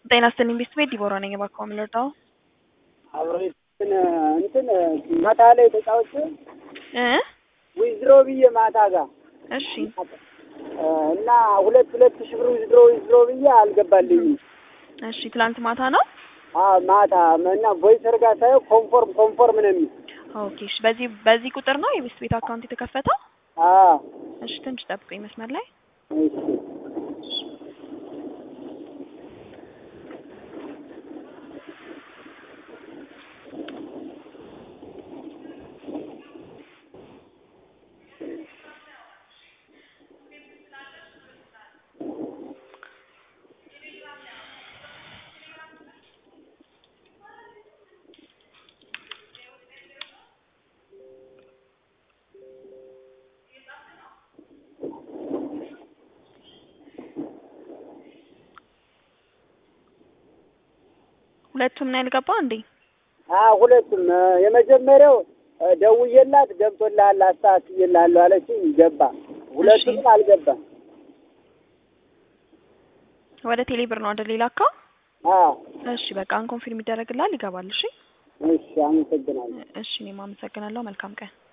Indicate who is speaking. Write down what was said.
Speaker 1: ጤና ይስጥልኝ ቤት ቤት ዲቦራ ነኝ። እባክዎ ምን ልርዳው?
Speaker 2: አብሮ እንትን እንትን ማታ ላይ ተጫውቼ
Speaker 1: እ
Speaker 2: ዊዝድሮ ብዬ ማታ ጋር
Speaker 1: እሺ
Speaker 2: እና ሁለት ሁለት ሺህ ብር ዊዝድሮ ዊዝድሮ ብዬ አልገባልኝም።
Speaker 1: እሺ ትላንት ማታ ነው።
Speaker 2: አዎ ማታ እና ቮይሰር ጋር ሳየው ኮንፎርም ኮንፎርም ነው የሚል
Speaker 1: ኦኬ እሺ። በዚህ በዚህ ቁጥር ነው የቤት ቤት አካውንት የተከፈተው?
Speaker 2: አዎ
Speaker 1: እሺ ትንሽ ጠብቁኝ መስመር ላይ
Speaker 2: እሺ
Speaker 1: ሁለቱም ነው ያልገባ እንዴ?
Speaker 2: አዎ ሁለቱም የመጀመሪያው ደውዬላት ገብቶልሃል አስተካክዬልሃለሁ አለችኝ ገባ። ሁለቱ
Speaker 1: እሺ።
Speaker 2: ግን አልገባም።
Speaker 1: ወደ ቴሌ ብር ነው አይደል ሌላካው?
Speaker 2: አዎ
Speaker 1: እሺ በቃ አንኮንፊርም ይደረግልሃል ይገባል። እሺ
Speaker 2: እሺ አመሰግናለሁ።
Speaker 1: እሺ እኔም አመሰግናለሁ። መልካም ቀን